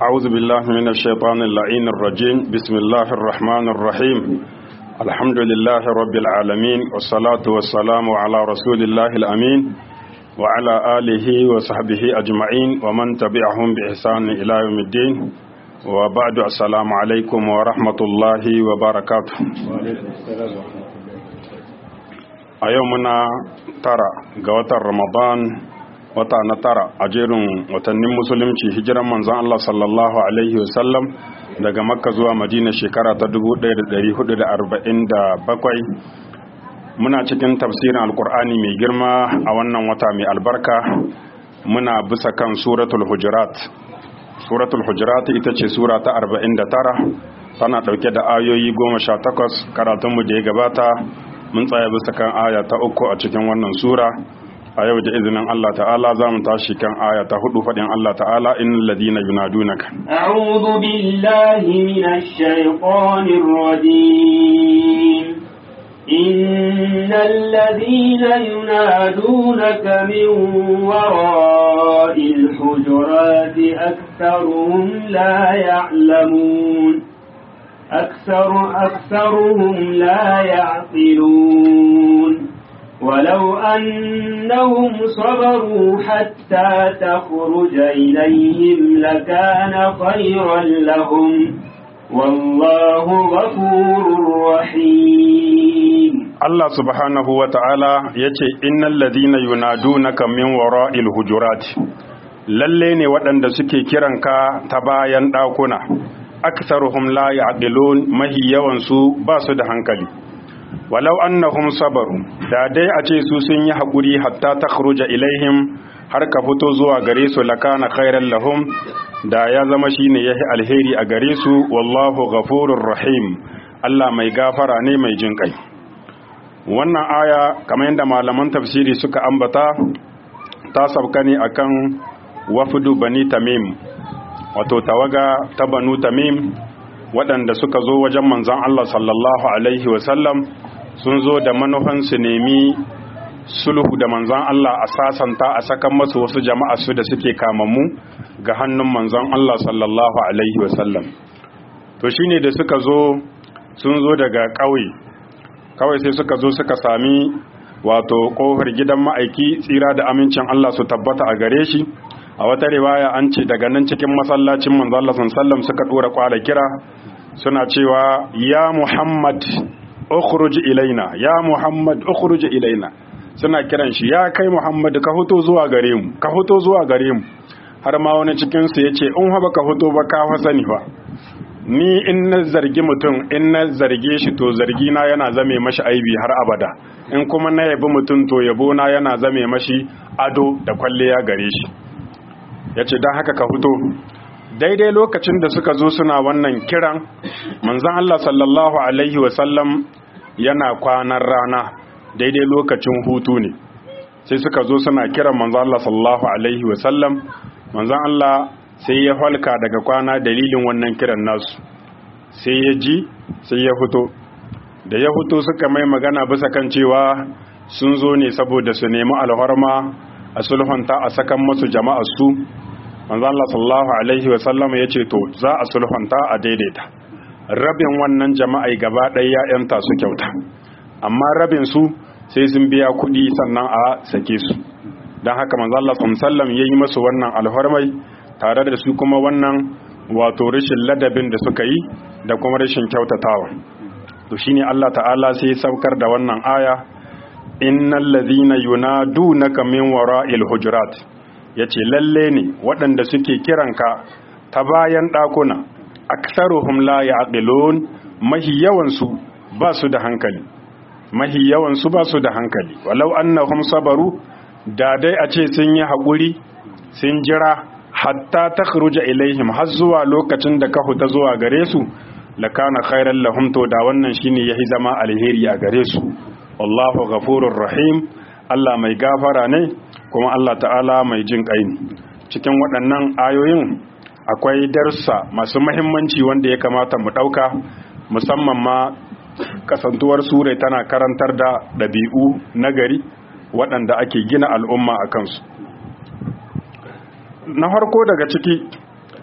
أعوذ بالله من الشيطان اللعين الرجيم بسم الله الرحمن الرحيم الحمد لله رب العالمين والصلاة والسلام على رسول الله الأمين وعلى آله وصحبه أجمعين ومن تبعهم بإحسان إلى يوم الدين وبعد السلام عليكم ورحمة الله وبركاته أيومنا ترى قوة رمضان wata na tara a jerin watannin musulunci hijiran manzon Allah sallallahu alaihi wasallam daga makka zuwa madina shekara ta 1447 muna cikin tafsirin alkur'ani mai girma a wannan wata mai albarka muna bisa kan suratul hujurat suratul hujurat ita ce sura ta 49 tana dauke da ayoyi 18 karatunmu da ya gabata mun tsaya bisa kan aya ta uku a cikin wannan sura a yau da izinin Allah ta'ala za mu tashi kan aya ta hudu faɗin Allah ta'ala innal ladina yunadunaka a'udhu billahi minash shaitanir rajim innal ladina yunadunaka min wara'il hujurati aktharuhum la ya'lamun أكثر أكثرهم لا يعقلون ولو أنهم صبروا حتى تخرج إليهم لكان خيرا لهم والله غفور رحيم الله سبحانه وتعالى يتي إن الذين ينادونك من وراء الهجرات lalle ne waɗanda suke kiranka ta bayan ɗakuna aksaruhum la ya'qilun mahi yawansu ba su da hankali walau annahum sabaru da dai a ce su sun yi haƙuri hatta ta ilaihim har ka fito zuwa gare su lakana khairan lahum da ya zama shine yahi alheri a gare su wallahu ghafurur rahim Allah mai gafara ne mai jin kai wannan aya kamar yadda malaman tafsiri suka ambata ta sabka ne akan wafudu bani tamim wato tawaga ta banu tamim waɗanda suka zo wajen manzon Allah sallallahu alaihi wasallam sun zo da manufan su nemi sulhu da manzon Allah a sasanta a sakan masu wasu jama'a su da suke kamammu ga hannun manzon Allah sallallahu alaihi wasallam to shine da suka zo sun zo daga ƙauye kawai sai suka zo suka sami wato ƙofar gidan ma'aiki tsira da amincin Allah su tabbata a gare shi a wata riwaya an ce daga nan cikin masallacin manzo Allah sallallahu suka dora kwala kira suna cewa ya Muhammad ukhruj ilaina ya Muhammad ukhruj ilaina suna kiran shi ya kai Muhammad ka fito zuwa gare mu ka fito zuwa gare mu har ma wani cikin su yace in ha baka fito ba ka fa sani fa ni in na zargi mutum in na zarge shi to zargi na yana zame mashi aibi har abada in kuma na yabi mutum to yabo na yana zame mashi ado da kwalliya gare shi ya ce don haka ka fito daidai lokacin da suka zo suna wannan kiran manzan Allah sallallahu Alaihi wasallam yana kwanan rana daidai lokacin hutu ne sai suka zo suna kiran manzan Allah sallallahu Alaihi wasallam manzan Allah sai ya falka daga kwana dalilin wannan kiran nasu sai ya ji sai ya fito da ya fito suka mai magana bisa kan cewa sun zo ne saboda su nemi alhorma a sulhunta a sakan masu jama'a su manzo Allah sallallahu alaihi wa sallam yace to za a sulhunta a daidaita rabin wannan jama'a gaba ɗaya ya yanta su kyauta amma rabin su sai sun biya kuɗi sannan a sake su don haka manzo Allah sallallahu alaihi yayi masu wannan alfarmai tare da su kuma wannan wato rashin ladabin da suka yi da kuma rashin kyautatawa to shine Allah ta'ala sai ya saukar da wannan aya innal ladhina yunadunaka min wara'il hujurat yace lalle ne waɗanda suke kiranka ta bayan ɗakuna aktsaruhum la ya'qilun mahi yawan su ba su da hankali mahi yawan su ba su da hankali walau annahum sabaru da dai a ce sun yi haƙuri sun jira hatta takhruja ilaihim har zuwa lokacin da ka huta zuwa gare su lakana khairan lahum to da wannan shine yahi zama alheri a gare su wallahu ghafurur rahim Allah mai gafara ne kuma Allah ta'ala mai jin kai cikin waɗannan ayoyin akwai darsa masu mahimmanci wanda ya kamata mu ɗauka musamman ma kasantuwar sure tana karantar da ɗabi'u nagari waɗanda ake gina al'umma a kansu na farko daga ciki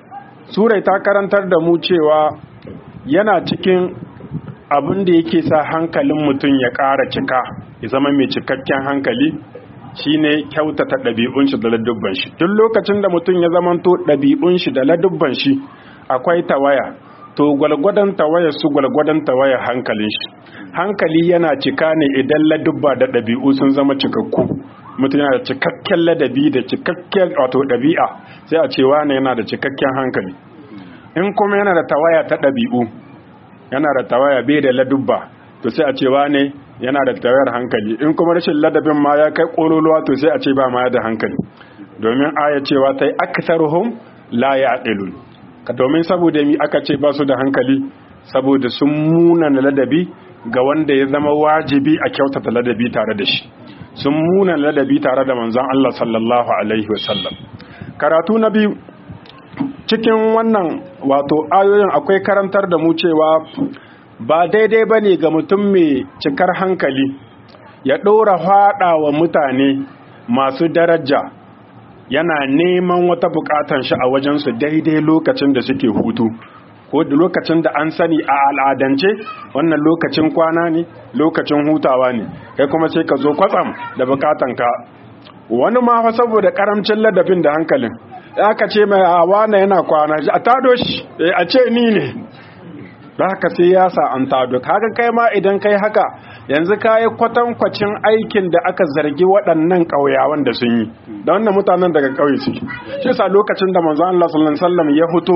surai ta karantar da mu cewa yana cikin abin da yake sa hankalin mutum ya ƙara cika ya zama mai cikakken hankali shine kyautata ɗabi'un shi da ladubban shi duk lokacin da mutum ya zamanto ɗabi'un shi da ladubban shi akwai tawaya to gwalgwadon tawaya su gwalgwadon tawaya hankalin shi hankali yana cika ne idan ladubba da ɗabi'u sun zama cikakku mutum yana da cikakken ladabi da cikakken wato ɗabi'a sai a ce wane yana da cikakken hankali in kuma yana da tawaya ta ɗabi'u yana da tawaya bai da ladubba to sai a ce wane yana da tawayar hankali in kuma rashin ladabin ma ya kai ƙololuwa to sai a ce ba ma da hankali domin aya cewa ta yi aksaruhum la ya'qilun ka domin saboda mi aka ce ba su da hankali saboda sun muna ladabi ga wanda ya zama wajibi a kyautata ladabi tare da shi sun muna ladabi tare da manzon Allah sallallahu alaihi wasallam karatu na biyu cikin wannan wato ayoyin akwai karantar da mu cewa ba daidai ba ne ga mutum mai cikar hankali ya ɗora haɗa wa mutane masu daraja yana neman wata bukatan shi a wajensu daidai lokacin da suke hutu ko da lokacin da an sani a al'adance wannan lokacin kwana ne lokacin hutawa ne kai kuma sai ka zo kwatsam da bukatanka wani ma fa saboda karamcin ladabin da hankalin aka ce mai awa na yana kwana a tado shi a ce ni ne da haka sai ya sa an tado haka kai ma idan kai haka yanzu ka yi kwatankwacin aikin da aka zargi waɗannan ƙauyawan da sun yi da wannan mutanen daga ƙauye suke shi sa lokacin da manzo Allah sallallahu alaihi wasallam ya fito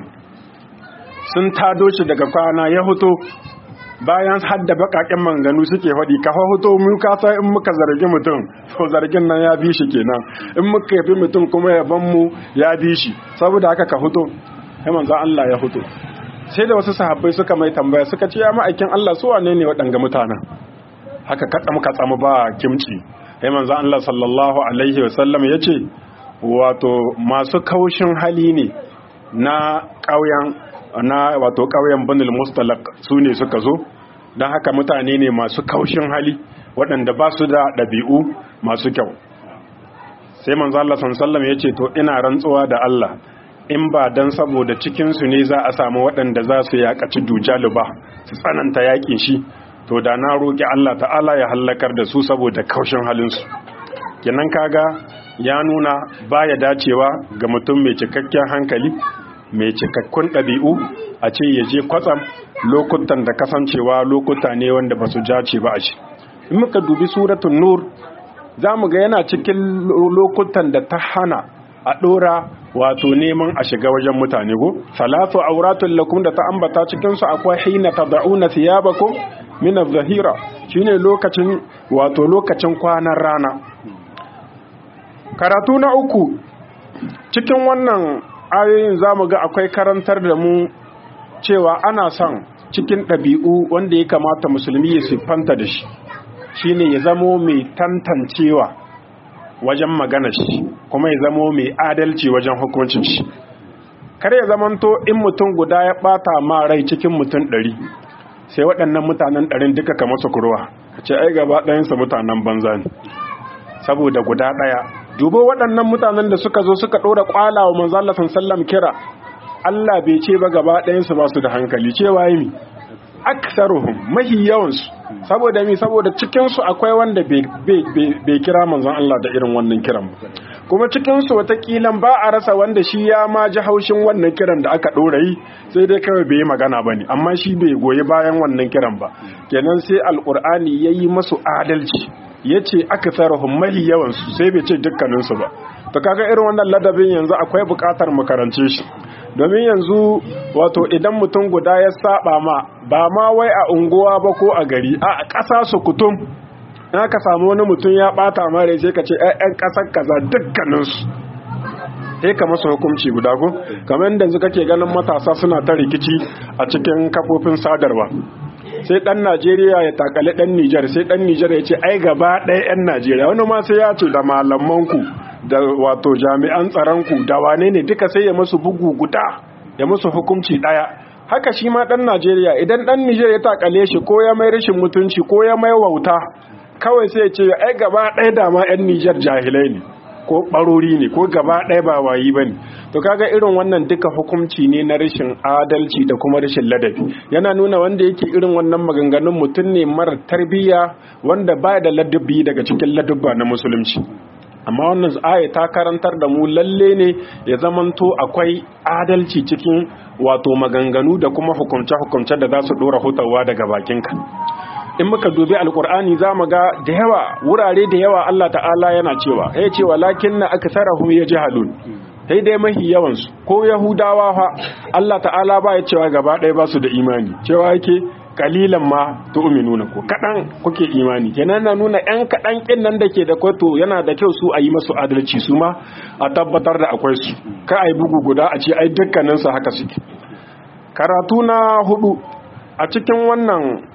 sun tado shi daga kwana ya fito bayan hadda bakaken manganu suke faɗi ka fito mu ka san in muka zargi mutum to zargin nan ya bi shi kenan in muka yafi mutum kuma yaban mu ya bi shi saboda haka ka fito sai manzo Allah ya fito sai da wasu sahabbai suka mai tambaya suka ce ya ma'aikin Allah su wane ne waɗanga mutanen haka katsam katsam ba kimci sai manzo Allah sallallahu alaihi wasallam yace wato masu kaushin hali ne na ƙauyen na wato ƙauyen Banul Mustalaq su ne suka zo don haka mutane ne masu kaushin hali waɗanda ba su da ɗabi'u masu kyau sai manzo Allah sallallahu alaihi wasallam yace to ina rantsuwa da Allah in ba dan saboda cikinsu ne za a samu waɗanda za su yaƙaci dujalu ba su tsananta yaƙin shi to da na roƙi Allah ta'ala ya hallakar da su saboda kaushin halinsu kenan kaga ya nuna baya dacewa ga mutum mai cikakken hankali mai cikakkun ɗabi'u a ce ya je kwatsam lokutan da kasancewa lokuta ne wanda ba su jace ba a shi in muka dubi suratun nur za mu ga yana cikin lokutan da ta hana a ɗora wato neman a shiga wajen mutane go salatu auratun lakum da ta ambata cikin su akwai hina tad'una thiyabakum min adh-dhahira shine lokacin wato lokacin kwanan rana karatu na uku cikin wannan ayoyin zamu ga akwai karantar da mu cewa ana son cikin ɗabi'u wanda ya kamata musulmi ya siffanta da shi shine ya zamo mai tantancewa wajen magana shi kuma ya zamo mai adalci wajen hukuncin shi kar ya zamanto in mutum guda ya bata ma rai cikin mutum ɗari sai waɗannan mutanen ɗarin duka ka masa kurwa ka ce ai gaba ɗayansa mutanen banza ne saboda guda ɗaya dubo waɗannan mutanen da suka zo suka ɗora ƙwala wa manzo Allah sallam kira Allah bai ce ba gaba ɗayansu ba su da hankali cewa yi mi aksaruhum mahi yawansu saboda mi saboda cikinsu akwai wanda bai kira manzon Allah da irin wannan kiran ba kuma cikinsu watakila ba a rasa wanda shi ya ma ji haushin wannan kiran da aka ɗora yi sai dai kawai bai yi magana ba ne amma shi bai goyi bayan wannan kiran ba kenan sai alƙur'ani ya yi masu adalci ya ce aka sarahun mahi yawansu sai bai ce dukkaninsu ba to kaga irin wannan ladabin yanzu akwai buƙatar mu karance shi domin yanzu wato idan mutum guda ya saba ma ba ma wai a unguwa ba ko a gari a ƙasa su kutum in aka samu wani mutum ya ɓata mare sai ka ce ‘yan ƙasar kaza dukkaninsu sai ka masa hukunci guda ko kamar yadda yanzu kake ganin matasa suna ta rikici a cikin kafofin sadarwa sai ɗan najeriya ya takali ɗan nijar sai ɗan nijar ya ce ai gaba ɗaya 'yan najeriya wani ma sai ya ce da malamanku da wato jami'an tsaronku da wane ne duka sai ya masu bugu guda ya musu hukunci ɗaya haka shi ma ɗan najeriya idan ɗan nijar ya takale shi ko ya mai rashin mutunci ko ya mai wauta kawai sai ya ce ai gaba ɗaya dama 'yan nijar jahilai ne ko barori ne ko gaba ɗaya ba wayi ba ne to kaga irin wannan duka hukunci ne na rashin adalci da kuma rashin ladabi yana nuna wanda yake irin wannan maganganun mutum ne mara tarbiyya wanda ba da ladabi daga cikin ladabba na musulunci amma wannan aya ta karantar da mu lalle ne ya zamanto akwai adalci cikin wato maganganu da kuma hukumce-hukumce da za su dora hutawa daga bakinka in muka dubi alkur'ani za mu ga da yawa wurare da yawa Allah ta'ala yana cewa ya ce walakin na aka sarahun ya ji halun sai dai mahi yawansu ko yahudawa fa Allah ta'ala ba ya cewa gaba ɗaya ba su da imani cewa yake kalilan ma tu'minuna ko kadan kuke imani kenan na nuna yan kadan kin nan dake da kwato yana da kyau su a yi masu adalci su ma a tabbatar da akwai su ka ai bugu guda a ce ai dukkanin su haka suke karatu na hudu a cikin wannan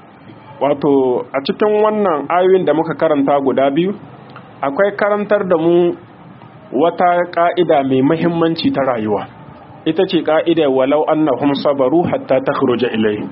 wato a cikin wannan ayoyin da muka karanta guda biyu akwai karantar da mu wata ka'ida mai muhimmanci ta rayuwa ita ce ka'ida walau annahum sabaru hatta takhruja ilayhi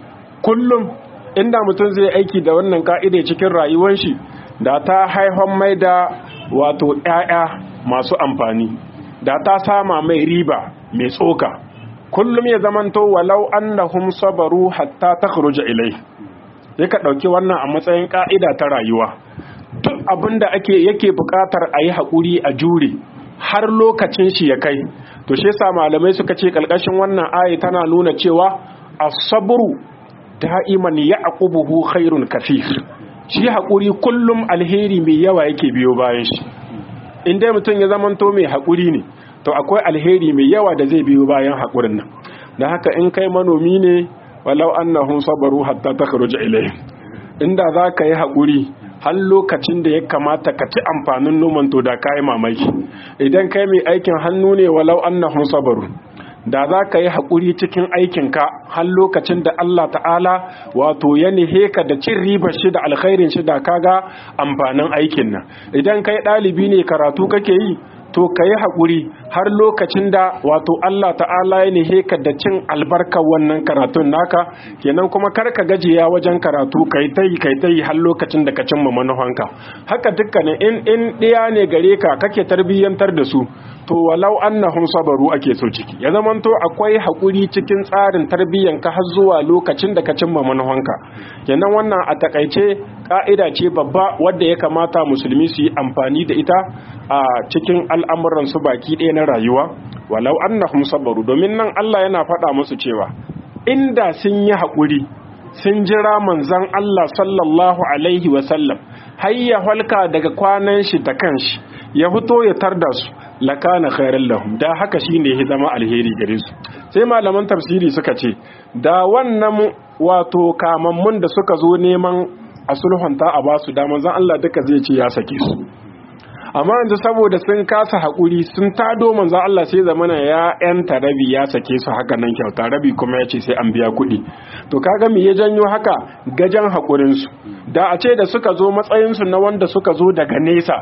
kullum inda mutum zai aiki da wannan ka'ida cikin rayuwar shi da ta haifan mai da wato ƴaƴa masu amfani da ta sama mai riba mai tsoka kullum ya zamanto walau annahum sabaru hatta takhruja ilai sai ka dauki wannan a matsayin ka'ida ta rayuwa duk abinda ake yake buƙatar a yi haƙuri a jure har lokacin shi ya kai to shi yasa malamai suka ce kalkashin wannan ayi tana nuna cewa as-sabru da'iman ya'qubuhu khairun kathir shi haƙuri kullum alheri mai yawa yake biyo bayan shi in dai mutum ya zamanto mai haƙuri ne to akwai alheri mai yawa da zai biyo bayan haƙurin nan da haka in kai manomi ne walau annahum sabaru hatta takhruja ilayhim inda za ka yi haƙuri har lokacin da ya kamata ka ci amfanin noman to da kayi mamaki idan kai mai aikin hannu ne walau annahum sabaru da za ka yi haƙuri cikin aikinka har lokacin da Allah ta'ala wato ya nihe ka da cin ribar shi da alkhairin shi da kaga amfanin aikin nan idan kai ɗalibi ne karatu kake yi to ka yi haƙuri har lokacin da wato Allah ta'ala ya nihe ka da cin albarkar wannan karatun naka kenan kuma kar ka gajiya wajen karatu kai ta yi kai ta yi har lokacin da ka cimma manufanka haka dukkanin in in ɗiya ne gare ka kake tarbiyyantar da su to walau annahum sabaru ake so ciki ya zamanto akwai haƙuri cikin tsarin tarbiyyan ka har zuwa lokacin da ka cimma manufanka kenan wannan a takaice ka'ida ce babba wadda ya kamata musulmi su yi amfani da ita a cikin al'amuran su baki ɗaya na rayuwa walau annahum sabaru domin nan Allah yana faɗa musu cewa inda sun yi haƙuri sun jira manzon Allah sallallahu alaihi wasallam har ya halka daga kwanan shi da kanshi ya fito ya tarda su lakana khairan lahum da haka shine ya zama alheri gare su sai malaman tafsiri suka ce da wannan wato kamammun da suka zo neman a sulhunta a basu da manzon Allah duka zai ce ya sake su amma yanzu saboda sun kasa haƙuri sun tado manzon Allah sai zamana ya yanta rabi ya sake su haka nan kyauta rabi kuma ya ce sai an biya kuɗi to kaga me ya janyo haka gajan haƙurin su da a ce da suka zo matsayin su na wanda suka zo daga nesa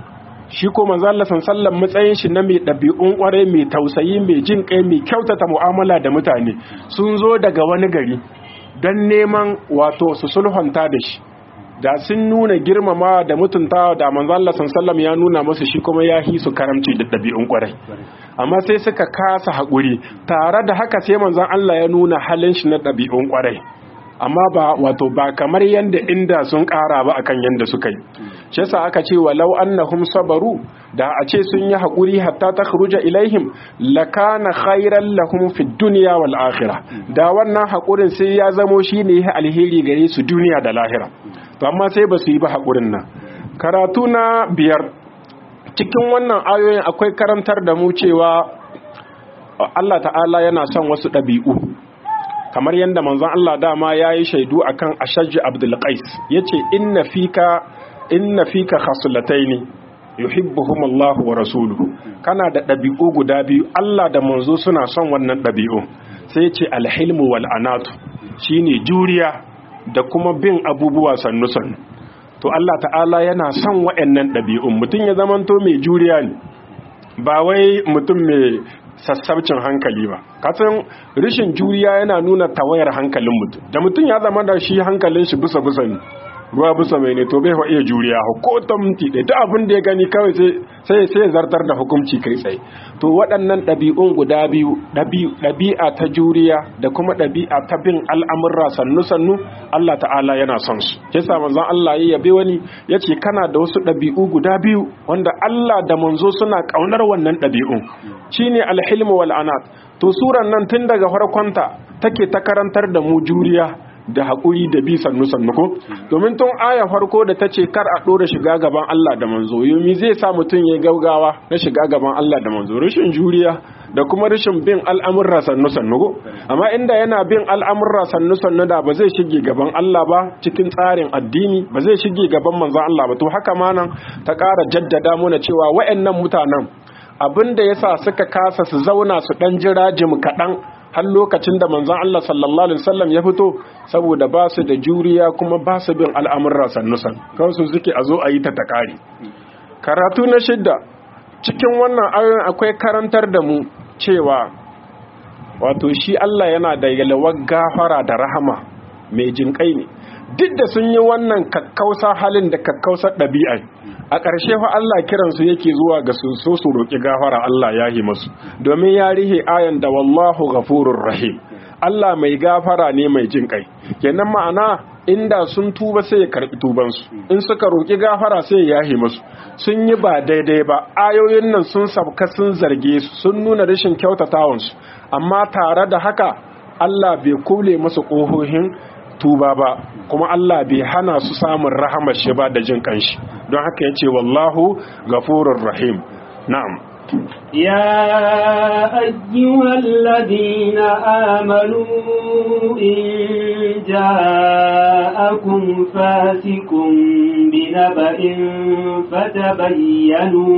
shi ko manzo Allah sallallahu matsayin shi na mai ɗabi'un ƙwarai mai tausayi mai jin kai mai kyautata mu'amala da mutane sun zo daga wani gari don neman wato su sulhunta da shi da sun nuna girmama da mutuntawa da manzo Allah sallallahu ya nuna musu shi kuma ya hi su karamci da ɗabi'un ƙwarai amma sai suka kasa haƙuri tare da haka sai manzon Allah ya nuna halin shi na ɗabi'un ƙwarai amma ba wato ba kamar yanda inda sun ƙara ba akan yanda suka yi shi yasa aka ce walau annahum sabaru da a ce sun yi haƙuri hatta takhruja ilaihim lakana khairan lahum fid dunya wal akhirah da wannan haƙurin sai ya zamo shine alheri gare su duniya da lahira to amma sai ba su yi ba haƙurin nan karatu na biyar cikin wannan ayoyin akwai karantar da mu cewa Allah ta'ala yana son wasu ɗabi'u kamar yadda manzon Allah dama ya yi shaidu akan ashajji abdul qais yace inna fika inna fika khaslataini yuhibbuhum Allah wa rasuluhu kana da ɗabi'u guda biyu Allah da manzo suna son wannan ɗabi'u sai yace alhilmu wal anatu shine juriya da kuma bin abubuwa sannu sannu to Allah ta'ala yana son waɗannan ɗabi'un mutum ya zamanto mai juriya ne ba wai mutum mai sassabcin hankali ba kasan rishin juriya yana nuna tawayar hankalin mutum da mutum ya zama da shi hankalin shi bisa bisa ne ruwa bisa mai ne to bai fa iya juriya ko ta minti ɗaya duk abin da ya gani kawai sai sai zartar da hukunci kai tsaye to waɗannan ɗabi'un guda biyu ɗabi'a ta juriya da kuma ɗabi'a ta bin al'amurra sannu sannu Allah ta'ala yana son su yasa manzon Allah ya yabe wani ya ce kana da wasu ɗabi'u guda biyu wanda Allah da manzo suna ƙaunar wannan ɗabi'un shine alhilmu wal anat to suran nan tun daga farkonta take ta karantar da mu juriya da haƙuri da bi sannu sannu ko domin tun aya farko da ta ce kar a ɗora shiga gaban Allah da manzo yomi zai sa mutum ya gaugawa na shiga gaban Allah da manzo rashin juriya da kuma rashin bin al'amurra sannu sannu ko amma inda yana bin al'amurra sannu sannu da ba zai shige gaban Allah ba cikin tsarin addini ba zai shige gaban manzon Allah ba to haka ma nan ta ƙara jaddada mana cewa waɗannan mutanen abin da yasa suka kasa su zauna su ɗan jira jim kaɗan har lokacin da manzon Allah sallallahu alaihi wasallam ya fito saboda ba su da juriya kuma ba su bin al'amurra sannusan kawai su suke a zo a yi ta takari karatu na shidda cikin wannan ayoyin akwai karantar da mu cewa wato shi Allah yana da yalwar gafara da rahama mai jinkai ne duk da sun yi wannan kakkausa halin da kakkausar ɗabi'a a ƙarshe fa Allah kiransu yake zuwa ga su so su roƙi gafara Allah ya yi masu domin ya rihe ayan da wallahu ghafurur rahim Allah mai gafara ne mai jin kai kenan ma'ana inda sun tuba sai ya karbi tubansu in suka roƙi gafara sai ya yahe masu sun yi ba daidai ba ayoyin nan sun sabka sun zarge su sun nuna rashin kyautatawansu amma tare da haka Allah bai kule masu ƙohohin tuba ba kuma Allah bai hana su samun rahamar shi ba da jin kanshi don haka yace wallahu ghafurur rahim na'am يا أيها الذين آمنوا إن جاءكم فاسق بنبأ فتبينوا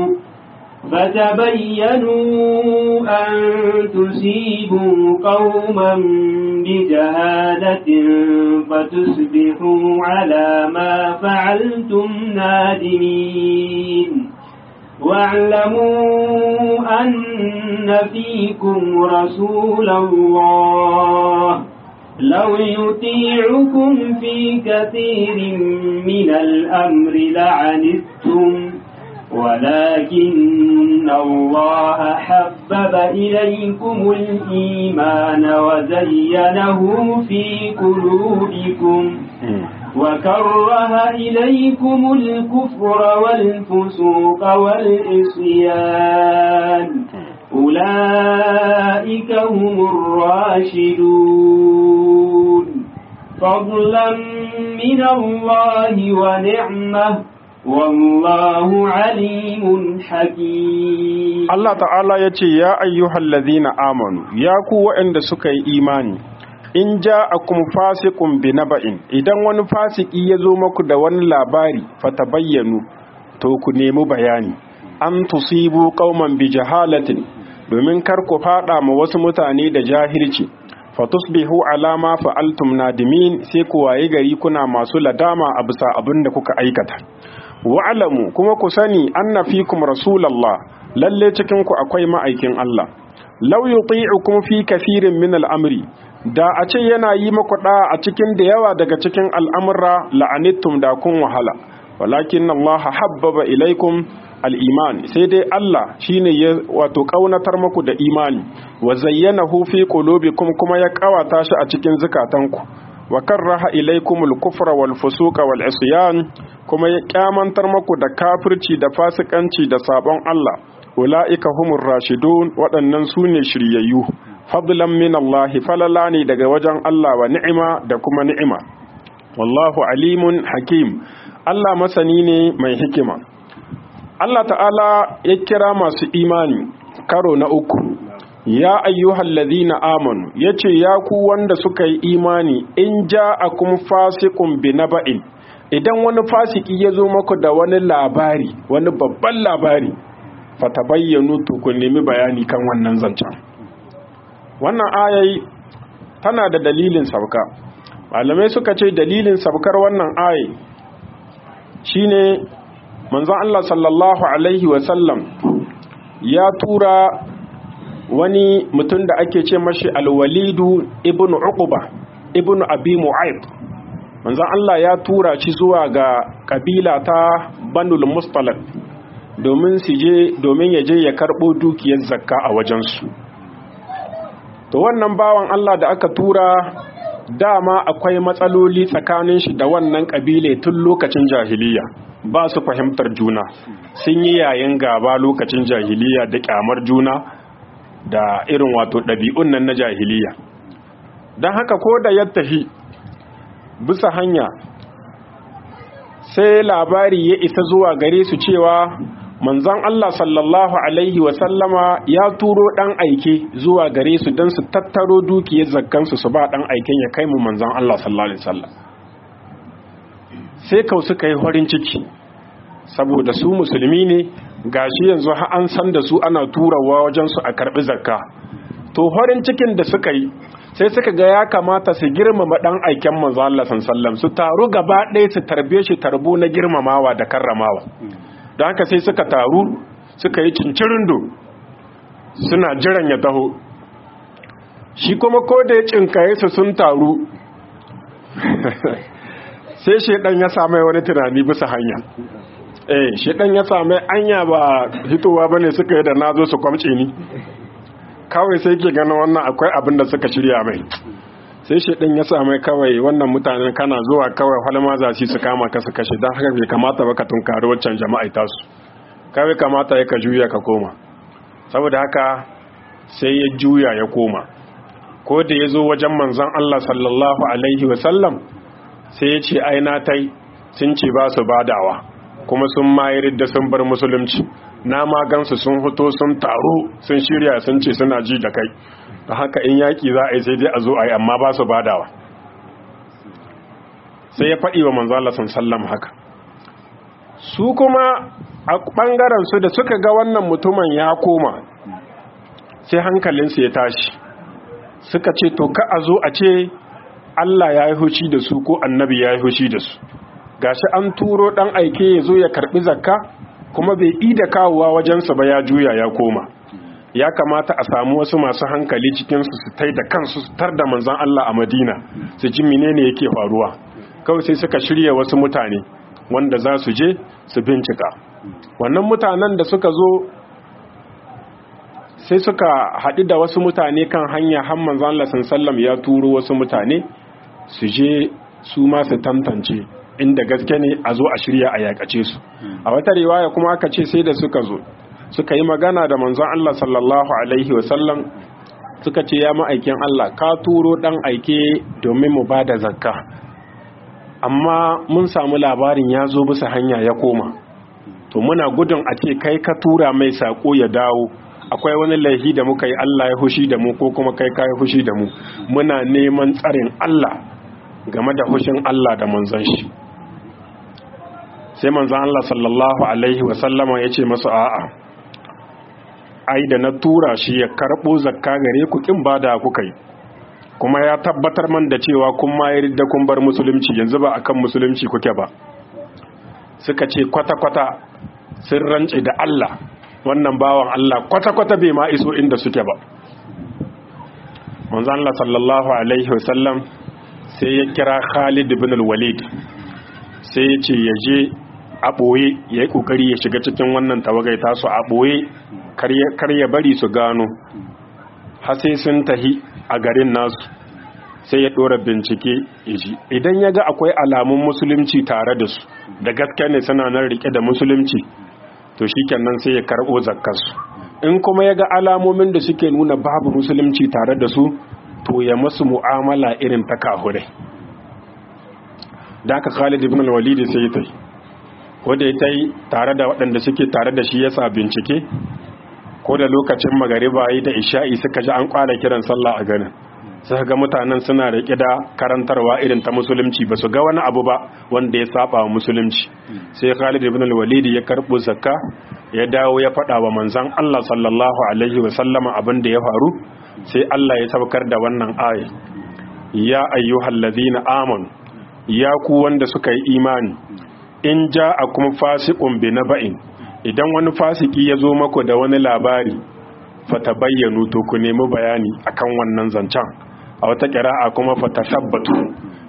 فتبينوا أن تصيبوا قوما بجهالة فتصبحوا على ما فعلتم نادمين واعلموا أن فيكم رسول الله لو يطيعكم في كثير من الأمر لعنتم ولكن الله حبب إليكم الإيمان وزينه في قلوبكم وكره إليكم الكفر والفسوق والعصيان أولئك هم الراشدون فضلا من الله ونعمه والله عليم حكيم Allah ta'ala ya ce ya ayyuhal ladhina amanu ya ku waɗanda suka yi imani in ja'akum fasiqun binaba'in idan wani fasiki ya zo maku da wani labari fatabayyanu to ku nemi bayani an tusibu qauman bi jahalatin domin kar ku fada ma wasu mutane da jahilci fatusbihu ala ma fa'altum nadimin sai ku waye gari kuna masu ladama a bisa abin da kuka aikata wa'lamu kuma ku sani anna fikum rasulullah lalle cikin ku akwai ma'aikin Allah law yuti'ukum fi kathirin min al'amri da a ce yana yi maku da a cikin da yawa daga cikin al'amura la'anittum da kun wahala walakin Allah habbaba ilaikum al'iman sai dai Allah shine ya wato ƙaunatar maku da imani wa zayyanahu fi qulubikum kuma ya ƙawata shi a cikin zukatanku wa karraha ilaykumul kufra wal fusuqa wal isyan kuma ya kyamantar maku da kafirci da fasikanci da sabon Allah ulaika humur rashidun waɗannan su ne shiryayyu fadlan min Allah falala ne daga wajen Allah wa ni'ima da kuma ni'ima wallahu alimun hakim Allah masani ne mai hikima Allah ta'ala ya kira masu imani karo na uku ya ayyuhal ladhina amanu yace ya ku wanda suka yi imani in ja'akum fasiqun binaba'in idan wani fasiki ya zo maku da wani labari wani babban labari fatabayyanu to ku nemi bayani kan wannan zancen wannan ayayi tana da dalilin sauka malamai suka ce dalilin saukar wannan ayayi shine manzon Allah sallallahu alaihi wasallam ya tura wani mutum da ake ce mashi alwalidu ibn uquba ibn abi mu'aib manzon Allah ya tura shi zuwa ga kabila ta Banul Mustalaq domin su je domin ya je ya karbo dukiyar zakka a wajensu to wannan bawan Allah da aka tura dama akwai matsaloli tsakanin shi da wannan kabile tun lokacin jahiliya ba su fahimtar juna sun yi yayin gaba lokacin jahiliya da kyamar juna da irin wato ɗabi'un nan na jahiliya don haka ko da ya tafi bisa hanya sai labari ya isa zuwa gare su cewa manzon Allah sallallahu alaihi wasallama ya turo dan aike zuwa gare su don su tattaro dukiyar zakkansu su ba dan aiken ya kai mu manzon Allah sallallahu alaihi wasallam sai kau suka yi horin ciki saboda su musulmi ne gashi yanzu har an san da su ana turawa wajen su a karbi zakka to horin cikin da suka yi sai suka ga ya kamata su girmama dan aiken manzon Allah sallallahu alaihi wasallam su taru gaba ɗaya su tarbe shi tarbo na girmamawa da karramawa da haka sai suka taru suka yi cincirindo suna jiran ya taho shi kuma ko da ya cinkaye su sun taru sai shedan ya same wani tunani bisa hanya eh shedan ya same anya ba hitowa bane suka yi da nazo su kwamce ni kawai sai ke ganin wannan akwai abin da suka shirya mai sai shedan ya same kawai wannan mutanen kana zuwa kawai halma za su kama ka su kashe don haka bai kamata ba ka tunkari waccan jama'a tasu kawai kamata ya ka juya ka koma saboda haka sai ya juya ya koma ko da ya zo wajen manzon Allah sallallahu alaihi wasallam sai ya ce aina tai sun ce ba su badawa kuma sun mayar da sun bar musulunci na magansu sun fito sun taro sun shirya sun ce suna ji da kai da haka in yaƙi za a yi sai dai a zo a yi amma ba su badawa sai ya faɗi wa manzo Allah sallam haka su kuma a ɓangaren su da suka ga wannan mutumin ya koma sai hankalinsu ya tashi suka ce to ka a zo a ce Allah ya yi hushi da su ko annabi ya yi hushi da su gashi an turo ɗan aike ya zo ya karɓi zakka kuma bai ida kawowa wajensa ba ya juya ya koma ya kamata a samu wasu masu hankali cikinsu su tai da kansu su tar da manzan Allah a Madina su ji menene yake faruwa kawai sai suka shirya wasu mutane wanda za su je su bincika wannan mutanen da suka zo sai suka haɗu da wasu mutane kan hanya har manzan Allah sallam ya turo wasu mutane su je su ma su tantance inda gaske ne a zo a shirya a yakace su a wata riwaya kuma aka ce sai da suka zo suka yi magana da manzon Allah sallallahu alaihi wasallam suka ce ya ma'aikin Allah ka turo dan aike domin mu bada zakka amma mun samu labarin ya zo bisa hanya ya koma to muna gudun a ce kai ka tura mai sako ya dawo akwai wani laifi da muka yi Allah ya hushi da mu ko kuma kai ka yi hushi da mu muna neman tsarin Allah game da hushin Allah da manzon shi sai manzon Allah sallallahu alaihi wasallama ya ce masu a'a ai da na tura shi ya karɓo zakka gare ku kin bada kuka yi kuma ya tabbatar man da cewa kun ma da kun bar musulunci yanzu ba akan musulunci kuke ba suka ce kwata-kwata sun rance da Allah wannan bawan Allah kwata-kwata bai ma iso inda suke ba manzon Allah sallallahu alaihi wasallam sai ya kira Khalid ibn al-Walid sai ya ce ya je a ɓoye ya yi ƙoƙari ya shiga cikin wannan tawagai tasu a ɓoye kar ya bari su gano har sai sun tahi a garin nasu sai ya ɗora bincike iji idan ya ga akwai alamun musulunci tare da su da gaske ne suna nan rike da musulunci to shi kenan sai ya karɓo zakkarsu in kuma ya ga alamomin da suke nuna babu musulunci tare da su to ya masu mu'amala irin ta kahurai da aka khalid ibn al-walid sai ya tai wanda ya tai tare da waɗanda suke tare da shi yasa bincike ko da lokacin magariba yi da isha'i suka ji an kwara kiran sallah a ganin suka ga mutanen suna riƙe da karantarwa irin ta musulunci ba su ga wani abu ba wanda ya saba wa musulunci sai Khalid ibn al-Walid ya karbo zakka ya dawo ya faɗa wa manzon Allah sallallahu alaihi wa sallama abin da ya faru sai Allah ya saukar da wannan aya ya ayyuhallazina amanu ya ku wanda suka yi imani in ja'akum fasiqun bi naba'in idan wani fasiki ya zo mako da wani labari fata bayyanu to ku nemi bayani akan wannan zancen a wata kira'a kuma fata sabbatu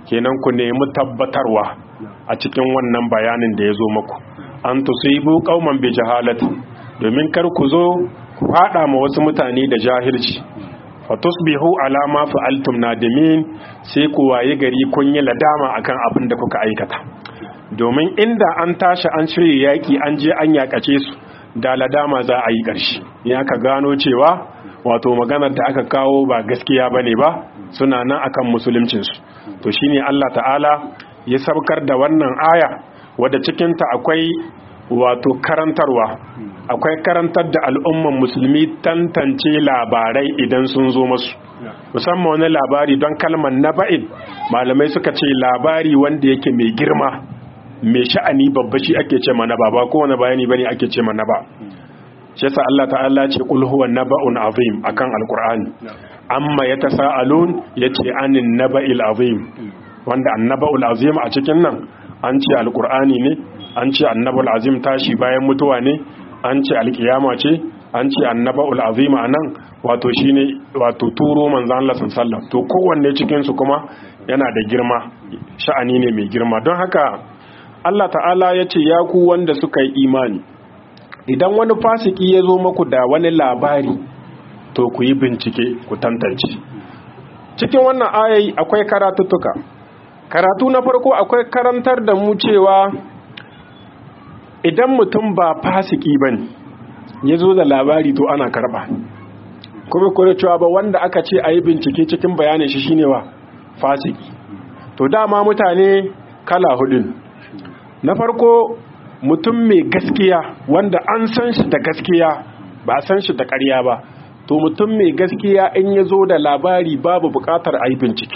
kenan ku nemi tabbatarwa a cikin wannan bayanin da ya zo maku an tusibu qauman bi jahalati domin kar ku zo ku fada ma wasu mutane da jahilci fatusbihu ala ma fa'altum nadimin sai ku waye gari kun yi ladama akan abin da kuka aikata domin inda an tashi an shirye yaki an je an yakace su da ladama za a yi ƙarshe ya ka gano cewa wato maganar da aka kawo ba gaskiya bane ba suna nan akan musuluncinsu to shine Allah ta'ala ya sabkar da wannan aya wadda cikinta akwai wato karantarwa akwai karantar da al'umman musulmi tantance labarai idan sun zo masu musamman wani labari don kalmar naba'in malamai suka ce labari wanda yake mai girma mai sha'ani babba shi ake ce mana ba ba kowane bayani bane ake ce mana ba shi yasa Allah ta'ala ce qul huwa naba'un azim akan alqur'ani amma yatasaalun yace anin naba'il azim wanda annaba'ul azim a cikin nan an ce alqur'ani ne an ce annaba'ul azim tashi bayan mutuwa ne an ce alkiyama ce an ce annaba'ul azim anan wato shine wato turo manzon Allah sallallahu to kowanne cikin su kuma yana da girma sha'ani ne mai girma don haka Allah ta'ala ya ce ya ku wanda suka yi imani idan wani fasiki ya zo maku da wani labari to ku yi bincike ku tantance cikin wannan ayayi akwai karatuttuka karatu na farko akwai karantar da mu cewa idan mutum ba fasiki ba ne ya zo da labari to ana karba kuma kuma cewa ba wanda aka ce a yi bincike cikin bayanin shi shine wa fasiki to dama mutane kala hudun na farko mutum mai gaskiya wanda an san shi da gaskiya ba san shi da ƙarya ba to mutum mai gaskiya in ya zo da labari babu buƙatar a yi bincike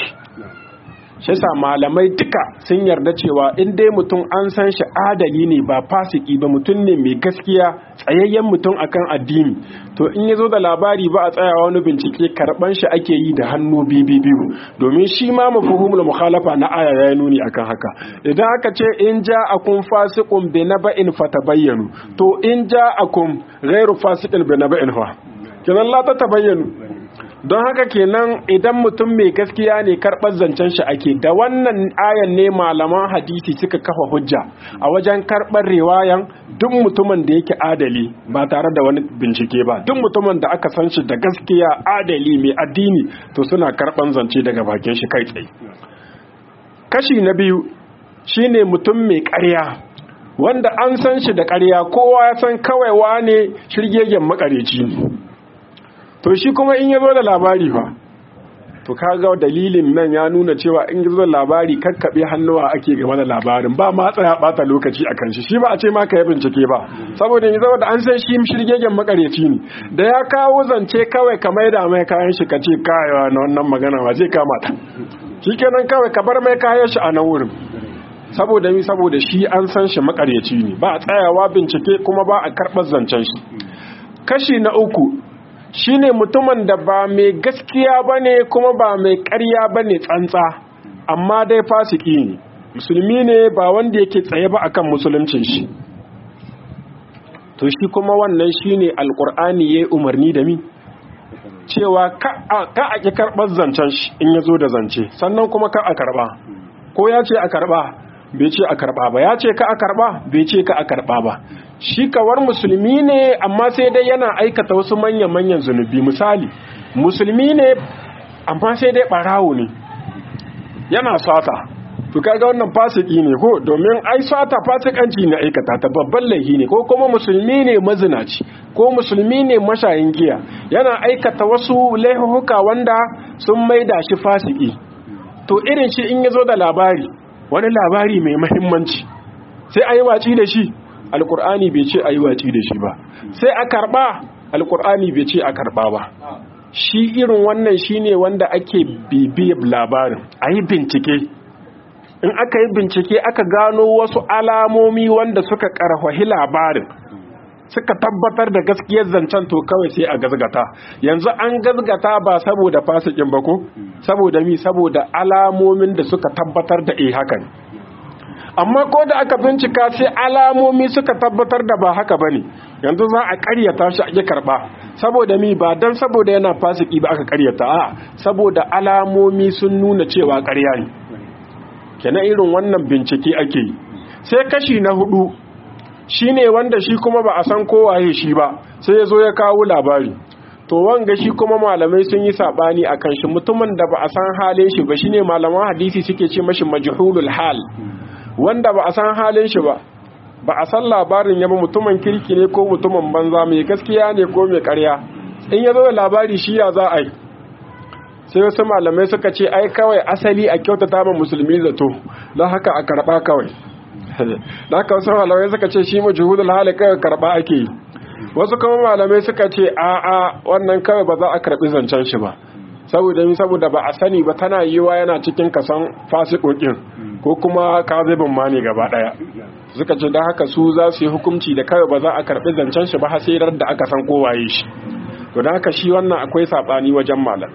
shi sa malamai duka sun yarda cewa in dai mutum an san shi adali ne ba fasiki ba mutum ne mai gaskiya tsayayyen mutum akan addini to in ya zo da labari ba a tsayawa wani bincike karban shi ake yi da hannu biyu biyu domin shi ma mafhumul mukhalafa na aya ya nuni akan haka idan aka ce in ja'akum fasiqun bi naba'in fatabayyanu to in ja'akum ghairu fasiqin bi naba'in fa kenan la ta tabayyanu don haka kenan idan mutum mai gaskiya ne karɓar zancen shi ake da wannan ayan ne malaman hadisi suka kafa hujja a wajen karɓar riwayan duk mutumin da yake adali ba tare da wani bincike ba duk mutumin da aka san shi da gaskiya adali mai addini to suna karɓar zance daga bakin shi kai tsaye kashi na biyu shine mutum mai ƙarya wanda an san shi da ƙarya kowa ya san kawai wane shirgegen makareci ne to shi kuma in ya zo da labari fa to kaga dalilin nan ya nuna cewa in ya zo da labari kakkaɓe hannuwa ake game da labarin ba ma tsaya bata lokaci a kan shi shi ba a ce ma ka yi bincike ba saboda ya zama da an san shi shirgegen makareci ne da ya kawo zance kawai ka maida mai kayan shi ka ce kayawa na wannan magana ba zai kama ta shi kenan kawai ka bar mai kayan shi a nan wurin saboda mi saboda shi an san shi makareci ne ba a tsayawa bincike kuma ba a karɓar zancen shi kashi na uku shine mutumin da ba mai gaskiya ba ne kuma ba mai ƙarya ba ne tsantsa amma dai fasiki ne musulmi ne ba wanda yake tsaye ba akan musuluncin shi to shi kuma wannan shine alkur'ani yayi umarni da mi cewa ka a ki karɓar zancen shi in ya zo da zance sannan kuma ka a karɓa ko ya ce a karɓa bai ce a karɓa ba ya ce ka a karɓa bai ce ka a karɓa ba shi kawar musulmi ne amma sai dai yana aikata wasu manyan-manyan zunubi misali musulmi ne amma sai dai ɓarawo ne yana sata to kaga wannan fasiki ne ko domin ai sata fasikanci ne aikata ta babban laifi ne ko kuma musulmi ne mazinaci ko musulmi ne mashayin giya yana aikata wasu laifuka wanda sun maida shi fasiki to irin shi in yazo da labari wani labari mai muhimmanci sai ayi waci da shi alkur'ani bai ce ayi waci da shi ba sai a karba alkur'ani bai ce a karba ba shi irin wannan shine wanda ake bibiyar labarin ayi bincike in aka yi bincike aka gano wasu alamomi wanda suka karfahi labarin suka tabbatar da gaskiyar zancen to kawai sai a gazgata yanzu an gazgata ba saboda fasikin ba ko saboda mi saboda alamomin da suka tabbatar da eh hakan amma ko da aka bincika sai alamomi suka tabbatar da ba haka bane yanzu za a karyata shi a karba saboda mi ba dan saboda yana fasiki ba aka karyata a saboda alamomi sun nuna cewa karya ne kenan irin wannan bincike ake yi sai kashi na hudu shine wanda shi kuma ba a san kowaye shi ba sai ya zo ya kawo labari to wanga shi kuma malamai sun yi sabani akan shi mutumin da ba a san halin shi ba shine malaman hadisi suke ce mashi majhulul hal wanda ba a san halin shi ba ba a san labarin yaba mutumin kirki ne ko mutumin banza mai gaskiya ne ko mai karya in ya zo da labari shi ya za a yi sai wasu malamai suka ce ai kawai asali a kyautata ma musulmi zato don haka a karba kawai da haka wasu malamai suka ce shi majhulul hal kawai karba ake yi wasu kuma malamai suka ce a a wannan kawai ba za a karbi zancen shi ba saboda mi saboda ba a sani ba tana yiwa yana cikin kasan fasikokin ko kuma kazibin ma ne gaba daya suka ce da haka su za su yi hukunci da kawai ba za a karbi zancen shi ba hasirar da aka san kowaye shi to da haka shi wannan akwai sabani wajen malam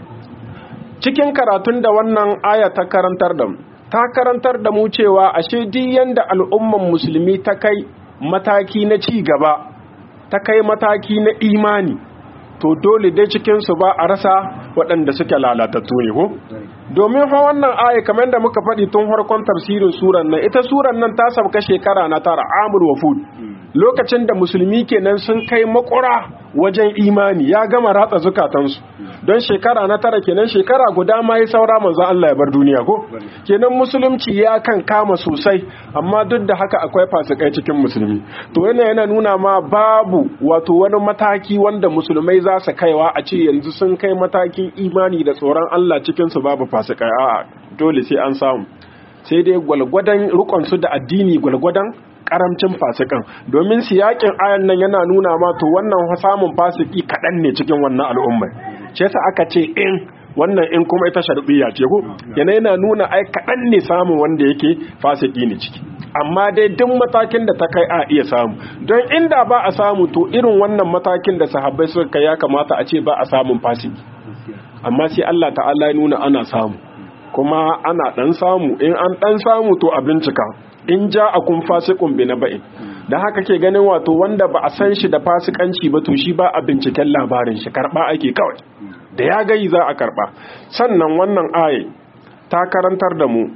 cikin karatun da wannan aya ta karantar da mu ta karantar da mu cewa ashe duk yanda al'umman musulmi ta kai mataki na ci gaba ta kai mataki na imani to dole dai cikinsu ba a rasa waɗanda suke lalatattu ne ko domin fa wannan aya kamar da muka faɗi tun farkon tafsirin suran nan ita suran nan ta sauka shekara na tara amur wa fud lokacin da musulmi kenan sun kai makura wajen imani ya gama ratsa zukatansu don shekara na tara kenan shekara guda ma ya saura manzo Allah ya bar duniya ko kenan musulunci ya kan kama sosai amma duk da haka akwai fasikai cikin musulmi to yana yana nuna ma babu wato wani mataki wanda musulmai za su kaiwa a ce yanzu sun kai matakin imani da tsoron Allah cikin su babu fasikai a'a dole sai an samu sai dai gwalgwadon rukon su da addini gwalgwadon karamcin fasikan domin siyakin ayan nan yana nuna ma to wannan samun fasiki kaɗan ne cikin wannan al'ummar ce sa aka ce in wannan in kuma ita sharbiya ce ko yana yana nuna ai kaɗan ne samun wanda yake fasiki ne ciki amma dai duk matakin da ta kai a iya samu don inda ba a samu to irin wannan matakin da sahabbai suka kai ya kamata a ce ba a samun fasiki amma sai Allah ta'ala ya nuna ana samu kuma ana dan samu in an dan samu to a bincika in ja a kun fasikun bi na ba'in da haka ke ganin wato wanda ba a san shi da fasikanci ba to shi ba a binciken labarin shi karba ake kawai da ya gayi za a karba sannan wannan aye ta karantar da mu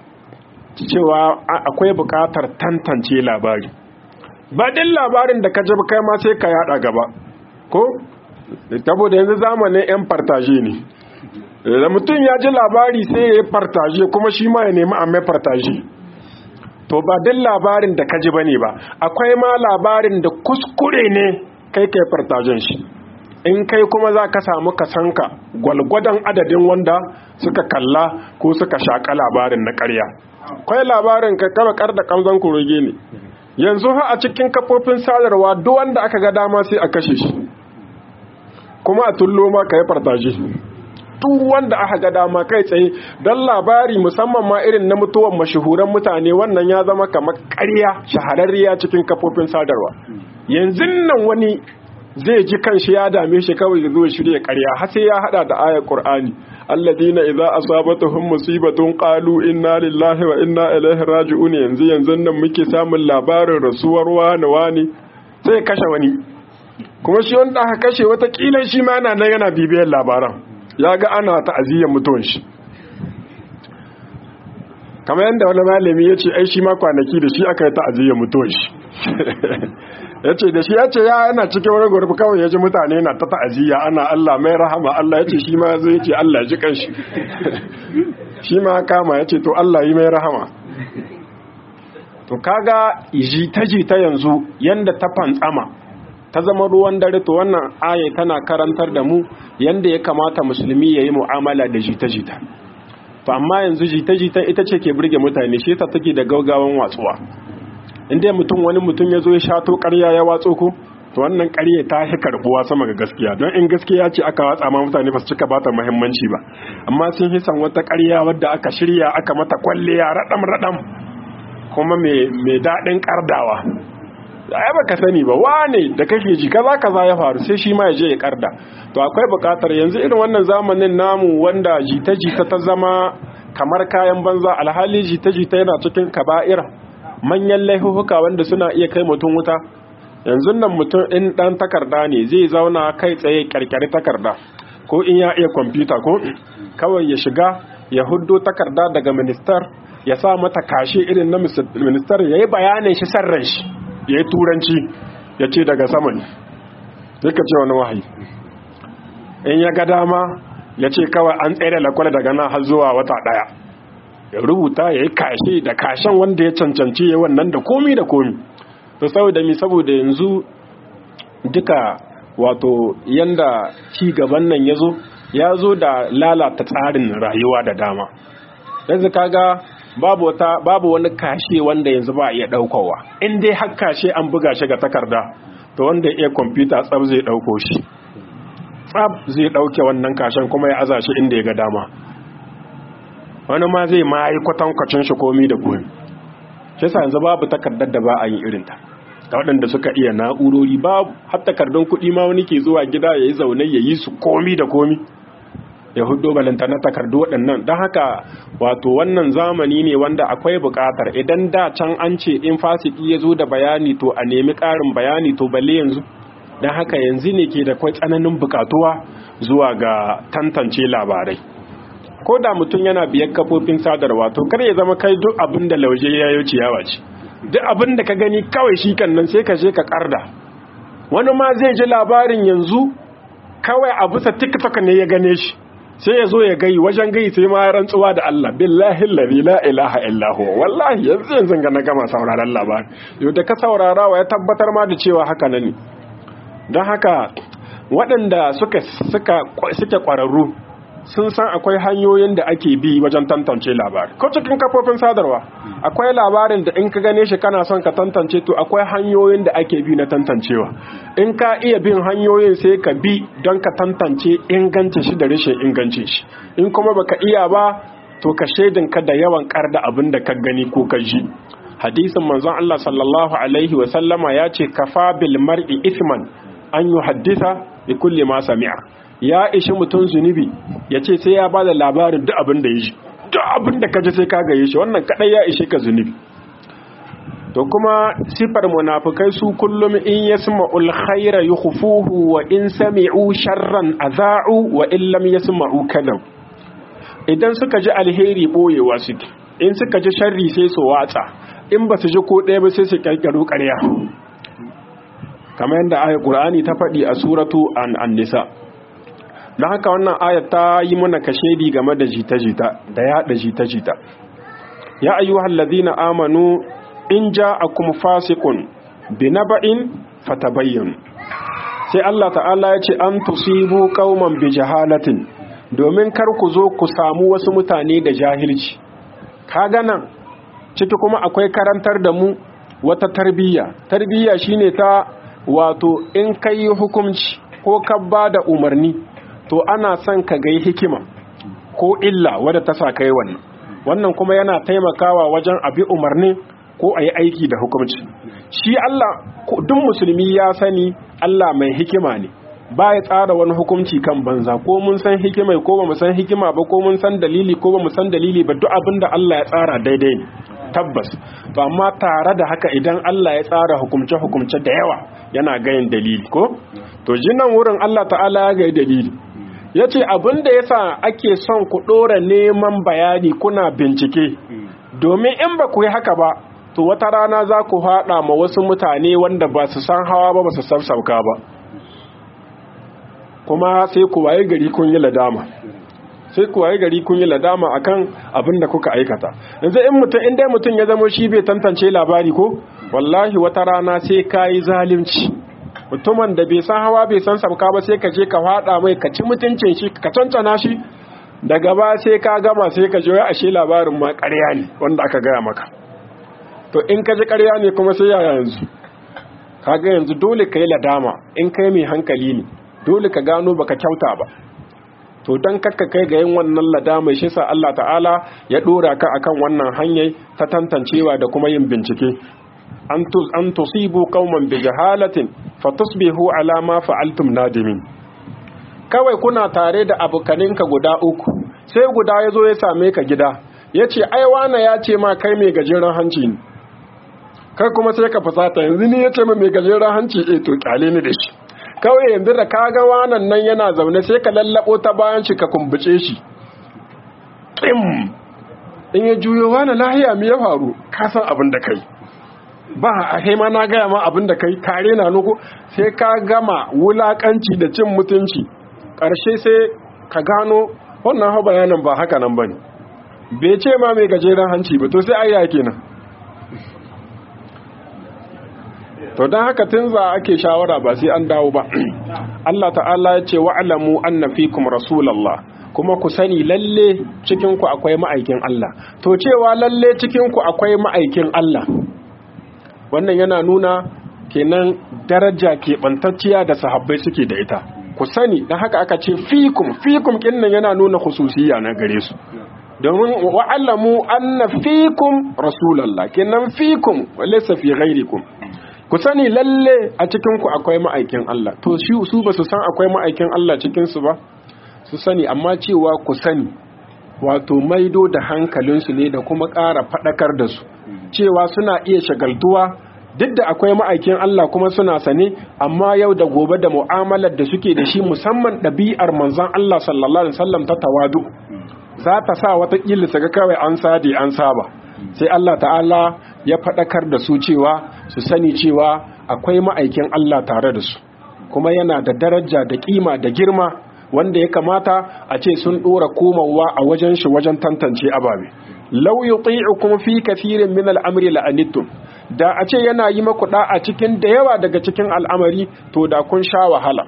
cewa akwai bukatar tantance labari ba din labarin da ka ji kai ma sai ka yada gaba ko saboda yanzu zamanin yan fartaje ne da mutum ya ji labari sai ya yi fartaje kuma shi ma ya nemi a mai fartaje to ba din labarin da kaji bane ba akwai ma labarin da kuskure ne kai kai fartajen shi in kai kuma za ka samu kasanka gwalgwadon adadin wanda suka kalla ko suka shaƙa labarin na ƙarya kwai labarin ka kama kar da kamzan kuroge ne yanzu ha a cikin kafofin sadarwa duk wanda aka ga dama sai a kashe shi kuma a tullo ma ka yi fartaje duk wanda aka ga dama kai tsaye don labari musamman ma irin na mutuwan mashahuran mutane wannan ya zama kamar ƙarya shahararriya cikin kafofin sadarwa yanzu nan wani zai ji kanshi ya dame shi kawai da zuwa shirya ƙarya har sai ya hada da ayar Qur'ani alladina idza asabatuhum musibatun qalu inna lillahi wa inna ilaihi raji'un yanzu yanzu nan muke samun labarin rasuwar wani wani sai kashe wani kuma shi wanda aka kashe wata kila shi ma yana nan yana bibiyar labaran ya ga ana ta'aziyyar mutuwan shi kamar yadda wani malami ya ce ai shi ma kwanaki da shi aka yi ta'aziyyar mutuwan shi ya ce da shi ya ce ya yana cikin wani gurbi kawai ya ji mutane na ta ta'aziyya ana Allah mai rahama Allah ya ce shi ma zai ce Allah ji kan shi shi ma kama ya ce to Allah yi mai rahama to kaga jita-jita yanzu yanda ta fantsama ta zama ruwan dare to wannan aya tana karantar da mu yanda ya kamata musulmi ya yi mu'amala da jita-jita to amma yanzu jita-jita ita ce ke burge mutane shi ta take da gaugawan watsuwa inda mutum wani mutum ya zo ya shato ƙarya ya watso ku to wannan ƙarya ta fi karbuwa sama ga gaskiya don in gaskiya ce aka watsa ma mutane ba su cika bata muhimmanci ba amma sun hisan wata ƙarya wadda aka shirya aka mata kwalliya raɗam raɗam kuma mai daɗin ƙardawa ai baka sani ba wane da kake ji kaza kaza ya faru sai shi ma ya je ya karda to akwai bukatar yanzu irin wannan zamanin namu wanda jita-jita ta zama kamar kayan banza alhali jita-jita yana cikin kaba'ira manyan laifuka wanda suna iya kai mutum wuta yanzu nan mutum in dan takarda ne zai zauna kai tsaye karkari takarda ko in ya iya kwamfuta ko kawai ya shiga ya huddo takarda daga ministar ya sa mata kashe irin na ministar ya yi bayanin shi sarran shi ya yi turanci ya ce daga sama ne duka ce wani wahayi in ya ga dama ya ce kawai an tsere lakwale daga nan har zuwa wata daya ya rubuta ya yi kashe da kashen wanda ya cancanci ya wannan da komi da komi to saboda mi saboda yanzu duka wato yanda ci gaban nan ya zo ya zo da lalata tsarin rayuwa da dama yanzu kaga babu wata babu wani kashe wanda yanzu ba iya daukowa in dai har kashe an buga shi ga takarda to wanda iya kwamfuta tsab zai dauko shi tsab zai dauke wannan kashen kuma ya aza shi inda ya ga dama wani ma zai ma yi kwatankwacin shi komi da komi shi sa yanzu babu takardar da ba a yi irinta da waɗanda suka iya na'urori babu har takardun kuɗi ma wani ke zuwa gida ya yi zaune ya yi su komi da komi ya hudo balanta na takardu waɗannan don haka wato wannan zamani ne wanda akwai buƙatar idan da can an ce in fasiki ya zo da bayani to a nemi ƙarin bayani to balle yanzu don haka yanzu ne ke da kwai tsananin buƙatuwa zuwa ga tantance labarai ko da mutum yana biyar kafofin sadarwa to kar ya zama kai duk abin da lauje ya yi ciyawa ce duk abin da ka gani kawai shi kan nan sai ka je ka karda wani ma zai ji labarin yanzu kawai a bisa tiktok ne ya gane shi sai ya zo ya gai wajen gai sai ma rantsuwa da Allah billahi allazi la ilaha illa huwa wallahi yanzu yanzu ga na gama sauraron labarin yau da ka saurara wa ya tabbatar ma da cewa haka ne don haka waɗanda suka suka suke ƙwararru sun san akwai hanyoyin da ake bi wajen tantance labari ko cikin kafofin sadarwa akwai labarin da in ka gane shi kana son ka tantance to akwai hanyoyin da ake bi na tantancewa in ka iya bin hanyoyin sai ka bi don ka tantance ingancin shi da rashin ingancin shi in kuma baka iya ba to ka shaidin ka da yawan karda abin da ka gani ko ka ji hadisin manzon Allah sallallahu alaihi wa sallama ya ce kafa bil mar'i ithman an yuhaddisa bi kulli ma sami'a ya ishi mutum zunubi ya ce sai ya ba da labarin duk abin da ya ji duk abin da ka ji sai ka gaye shi wannan kadai ya ishe ka zunubi to kuma sifar munafukai su kullum in yasma'ul khaira yukhfuhu wa in sami'u sharran aza'u wa in lam yasma'u kadam idan suka ji alheri boyewa suke in suka ji sharri sai su watsa in ba su ji ko ɗaya ba sai su kirkiro ƙarya kamar yadda ayat qur'ani ta faɗi a suratu an-nisa don haka wannan ayat ta yi mana kashedi game da jita-jita da yaɗa jita-jita ya ayyuhal ladina amanu in ja'akum fasiqun binaba'in fatabayyan sai Allah ta'ala ya ce an tusibu qauman bi jahalatin domin kar ku zo ku samu wasu mutane da jahilci kaga nan ciki kuma akwai karantar da mu wata tarbiyya tarbiyya shine ta wato in kai hukunci ko ka bada umarni to ana son ka gai hikima ko illa wadda ta sa kai wannan wannan kuma yana taimakawa wajen abi umarni ko a yi aiki da hukumci shi Allah duk musulmi ya sani Allah mai hikima ne ba ya tsara wani hukunci kan banza ko mun san hikima ko ba mu san hikima ba ko mun san dalili ko ba mu san dalili ba duk abin da Allah ya tsara daidai ne tabbas to amma tare da haka idan Allah ya tsara hukumce hukumce da yawa yana gayin dalili ko to jinan wurin Allah ta'ala ya ga dalili ya ce abin da ya sa ake son ku ɗora neman bayani kuna bincike domin in ba ku yi haka ba to wata rana za ku haɗa ma wasu mutane wanda ba su san hawa ba ba su san sauka ba kuma sai ku waye gari kun yi ladama sai ku waye gari kun yi ladama akan abin da kuka aikata yanzu in mutum in dai mutum ya zama shi bai tantance labari ko wallahi wata rana sai ka yi zalunci mutumin da bai san hawa bai san sabka ba sai ka je ka fada mai ka ci mutuncin shi ka cancana shi daga ba sai ka gama sai ka je ashe labarin ma ƙarya ne wanda aka gaya maka to in ka ji ƙarya ne kuma sai yaya yanzu kaga yanzu dole ka yi ladama in kai mai hankali ne dole ka gano baka kyauta ba to dan kakka kai ga yin wannan ladama shi sa Allah ta'ala ya dora ka akan wannan hanyar ta tantancewa da kuma yin bincike an tusibu qauman bi jahalatin fatusbihu ala ma fa'altum nadimin kawai kuna tare da abokaninka guda uku sai guda yazo ya same ka gida yace ai wana ya ce ma kai mai gajeren hanci ne kai kuma sai ka fasata yanzu ni yace ma mai gajeren hanci eh to kyale ni da shi kawai yanzu da kaga wanan nan yana zaune sai ka lallabo ta bayan shi ka kumbuce shi kim in ya juyo wani lahiya me ya faru ka san abin da kai ba a ma na gaya ma abin da kai kare na nuku sai ka gama wulakanci da cin mutunci ƙarshe sai ka gano wannan hau bayanan ba haka nan ba ne bai ce ma mai gajeren hanci ba to sai ayya kenan to don haka tun za ake shawara ba sai an dawo ba Allah ta'ala ya ce wa'alamu anna fikum rasulallah kuma ku sani lalle cikinku akwai ma'aikin Allah to cewa lalle cikinku akwai ma'aikin Allah wannan yana nuna kenan daraja keɓantacciya da sahabbai suke da ita ku sani don haka aka ce fikum fikum kinnan yana nuna khususiyya na gare su domin wa'alamu anna fikum rasulallah kenan fikum walaysa fi ghairikum ku sani lalle a cikinku akwai ma'aikin Allah to shi su ba su san akwai ma'aikin Allah cikinsu ba su sani amma cewa ku sani wato maido da hankalinsu ne da kuma ƙara faɗakar da su cewa suna iya shagaltuwa duk da akwai ma'aikin Allah kuma suna sane amma yau da gobe da mu'amalar da suke da shi musamman ɗabi'ar manzon Allah sallallahu alaihi wasallam ta tawadu za ta sa wata su ga kawai an sade an saba sai Allah ta'ala ya faɗakar da su cewa su sani cewa akwai ma'aikin Allah tare da su kuma yana da daraja da kima da girma wanda ya kamata a ce sun ɗora komawa a wajen shi wajen tantance ababe law yuti'ukum fi kathirin min al-amri la'anittum da a ce yana yi maku a cikin da yawa daga cikin al'amari to da kun sha wahala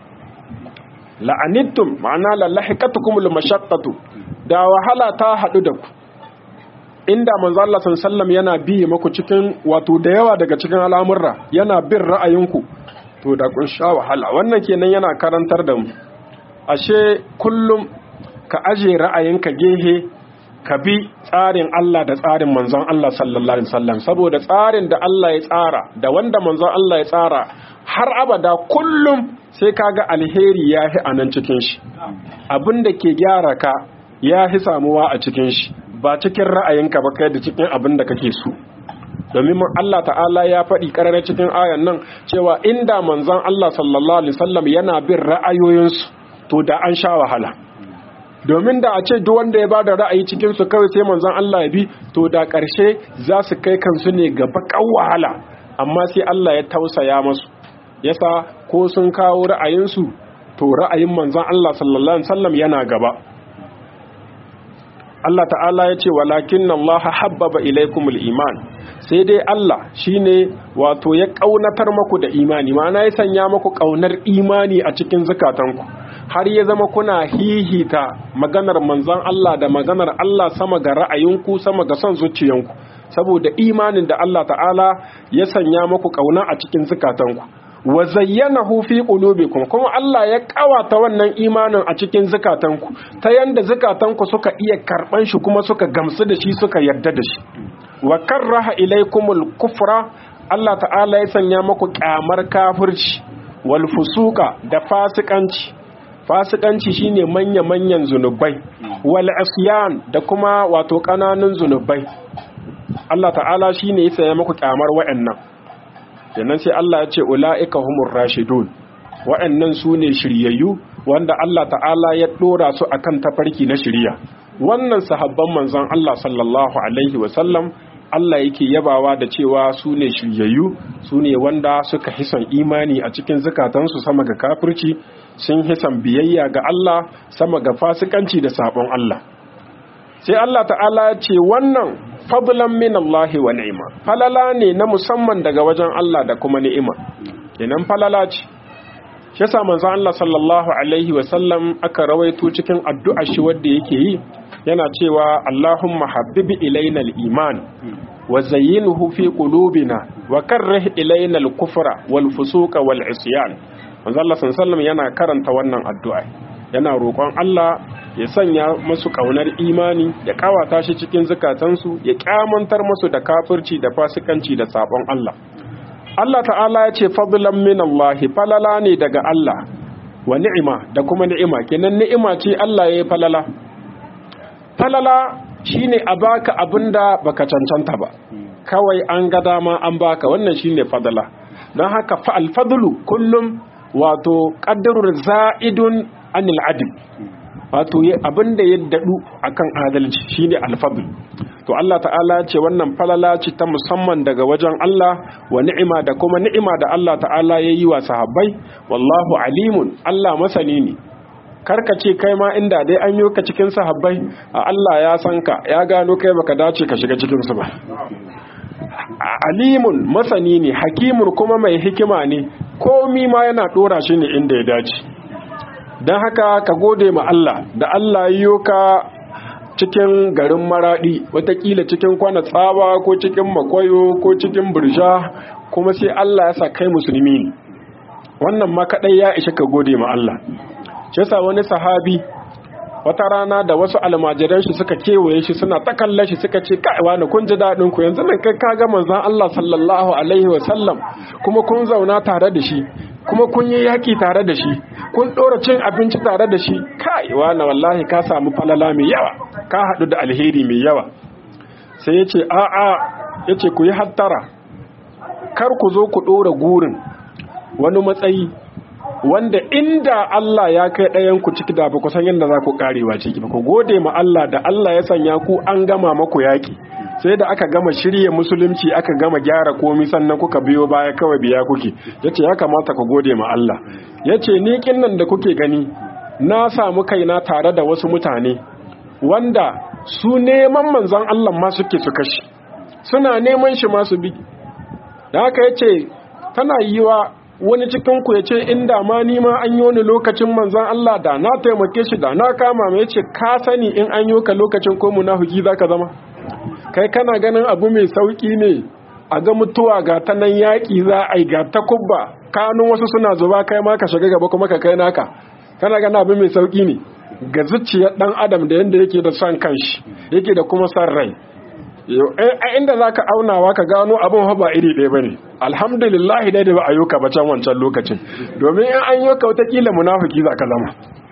la'anittum ma'ana lallahiqatukum al-mashaqqatu da wahala ta haɗu da ku inda manzo Allah sallallahu yana biye maku cikin wato da yawa daga cikin al'amurra yana bin ra'ayinku to da kun sha wahala wannan kenan yana karantar da mu ashe kullum ka aje ra'ayinka gehe ka bi tsarin Allah da tsarin manzon Allah sallallahu alaihi wasallam saboda tsarin da Allah ya tsara da wanda manzon Allah ya tsara har abada kullum sai kaga alheri ya hi anan cikin shi abin da ke gyara ka ya hi samuwa a cikin shi ba cikin ra'ayinka ba kai da cikin abin da kake so domin Allah ta'ala ya faɗi ƙararra cikin ayan nan cewa inda manzon Allah sallallahu alaihi wasallam yana bin ra'ayoyinsu to da an sha wahala domin da a ce duk wanda ya bada ra'ayi cikin su kawai sai manzon Allah ya bi to da ƙarshe za su kai kansu ne ga bakan wahala amma sai Allah ya tausaya masu yasa ko sun kawo ra'ayinsu to ra'ayin manzon Allah sallallahu alaihi wasallam yana gaba Allah ta'ala ya ce walakin Allah habbaba ilaikumul iman sai dai Allah shine wato ya kaunatar maku da imani ma'ana ya sanya maku kaunar imani a cikin zukatanku har ya zama kuna hihita maganar manzon Allah da maganar Allah sama ga ra'ayinku sama ga son zuciyanku saboda imanin da Allah ta'ala ya sanya maku kauna a cikin zukatanku wa zayyanahu fi qulubikum kuma Allah ya kawata wannan imanin a cikin zukatanku ta yanda zukatanku suka iya karban shi kuma suka gamsu da shi suka yarda da shi wa karraha ilaykumul kufra Allah ta'ala ya sanya muku kyamar kafirci wal fusuka da fasikanci fasikanci shine manya manyan zunubai wal asyan da kuma wato kananun zunubai Allah ta'ala shine ya sanya muku kyamar wa'annan sannan sai Allah ya ce ula'ika humur rashidun wa'annan su ne shiryayyu wanda Allah ta'ala ya dora su akan tafarki na shirya wannan sahabban manzon Allah sallallahu alaihi wasallam Allah yake yabawa da cewa su ne shiryayyu su ne wanda suka hisan imani a cikin zukatansu sama ga kafirci sun hisan biyayya ga Allah sama ga fasikanci da sabon Allah sai Allah ta'ala ya ce wannan fadlan min Allah wa ni'ima falala ne na musamman daga wajen Allah da kuma ni'ima kenan falala ce shi yasa manzon Allah sallallahu alaihi wa sallam aka rawaito cikin addu'a shi wanda yake yi yana cewa Allahumma habbibi ilaina al-iman wa zayyinhu fi qulubina wa karrih ilaina al-kufra wal fusuqa wal isyan manzon Allah sallallahu alaihi wa sallam yana karanta wannan addu'a yana roƙon Allah ya sanya masu ƙaunar imani ya ƙawata shi cikin zukatansu ya ƙyamantar masu da kafirci da fasikanci da sabon Allah Allah ta'ala ya ce fadlan min Allah falala ne daga Allah wa ni'ima da kuma ni'ima kenan ni'ima ce Allah ya yi falala falala shine a baka abinda baka cancanta ba kawai an ga dama an baka wannan shine fadala don haka fa alfadlu kullum wato qadrun za'idun anil adl wato abin da ya dadu akan adalci shine alfadl to Allah ta'ala ce wannan falala ce ta musamman daga wajen Allah wa ni'ima da kuma ni'ima da Allah ta'ala ya yi wa sahabbai wallahu alimun Allah masani ne karka ce kai ma inda dai an yi ka cikin sahabbai a Allah ya san ka ya gano kai baka dace ka shiga cikin su ba alimun masani ne hakimun kuma mai hikima ne komi ma yana dora shi ne inda ya dace don haka ka gode ma Allah da Allah yiwo ka cikin garin maradi watakila cikin kwana tsawa ko cikin makwayo ko cikin bursha kuma sai Allah ya sa kai musulmi ne wannan ma kadai ya ishe ka gode ma Allah shi yasa wani sahabi wata rana da wasu almajiran shi suka kewaye shi suna ta kalle shi suka ce kai wani kun ji dadin ku yanzu nan kai ka ga manzon Allah sallallahu alaihi wa sallam kuma kun zauna tare da shi kuma kun yi yaki tare da shi kun dora cin abinci tare da shi kai wani wallahi ka samu falala mai yawa ka hadu da alheri mai yawa sai yace a a yace ku yi hattara kar ku zo ku dora gurin wani matsayi wanda inda Allah ya kai ɗayan ku ciki da ba ku san yadda za ku karewa ciki ba ku gode ma Allah da Allah ya sanya ku an gama maku yaƙi sai da aka gama shirye musulunci aka gama gyara komi sannan kuka biyo baya kawai biya kuke yace ya kamata ku gode ma Allah yace ni nan da kuke gani na samu kaina tare da wasu mutane wanda su neman manzon Allah ma suke su kashi suna neman shi ma su bi da haka yace tana yiwa wani cikinku ya ce inda ma nima an yi wani lokacin manzan Allah da na taimake shi da na kama mai ce ka sani in an yi ka lokacin ko munafiki za ka zama kai kana ganin abu mai sauki ne a ga mutuwa ga ta nan yaƙi za a yi ga ta kubba kanun wasu suna zuba kai ma ka shiga gaba kuma ka kai naka kana ganin abu mai sauki ne ga zuciyar dan adam da yadda yake da son kanshi yake da kuma son rai a inda za ka aunawa ka gano abin ba iri ɗaya ba ne alhamdulillahi dai da ba a yi ka bacan wancan lokacin domin in an yi ka watakila munafiki za ka zama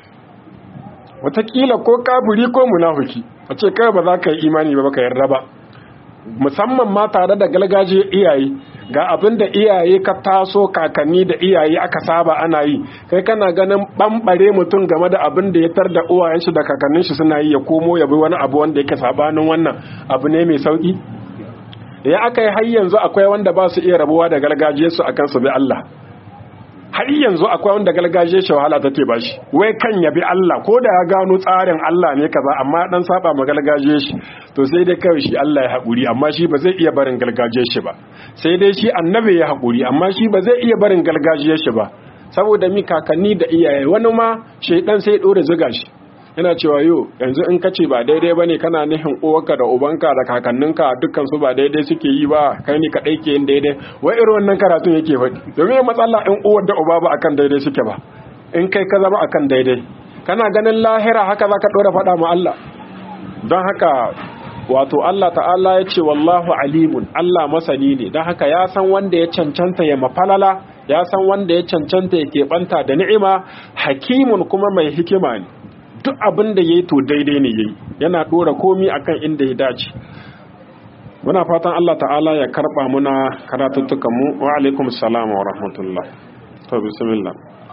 watakila ko kafiri ko munafiki a ce kai ba za ka yi imani ba ka yarda ba musamman ma tare da galgaje iyaye ga abin da iyaye ka taso kakanni da iyaye aka saba ana yi kai kana ganin bambare mutum game da abin da ya tar da uwayen shi da kakannin shi suna yi ya komo ya bi wani abu wanda yake sabanin wannan abu ne mai sauki ya aka yi har yanzu akwai wanda ba su iya rabuwa da gargajiyar su akan su bi Allah har yanzu akwai wanda gargajiyar shi wahala take ba shi wai kan ya bi Allah ko da ya gano tsarin Allah ne kaza amma dan saba ma gargajiyar shi to sai dai kawai shi Allah ya haƙuri amma shi ba zai iya barin gargajiyar shi ba sai dai shi annabi ya haƙuri amma shi ba zai iya barin gargajiyar shi ba saboda mi kakanni da iyaye wani ma shaidan sai dore zuga shi yana cewa yo yanzu in ka ce ba daidai bane kana nihin uwarka da ubanka da kakanninka dukkan su ba daidai suke yi ba kai ne kadai ke yin daidai wai irin wannan karatun yake faɗi domin matsala in uwar da uba ba akan daidai suke ba in kai ka zama akan daidai kana ganin lahira haka zaka dora faɗa ma Allah don haka wato Allah ta'ala ya ce wallahu alimun Allah masani ne don haka ya san wanda ya cancanta ya mafalala ya san wanda ya cancanta ya keɓanta da ni'ima hakimun kuma mai hikima ne duk abin da ya yi to daidai ne ya yi yana ɗora komi akan inda ya dace muna fatan Allah ta'ala ya karɓa muna karatuttukanmu wa alaikum salam wa rahmatullah to bismillah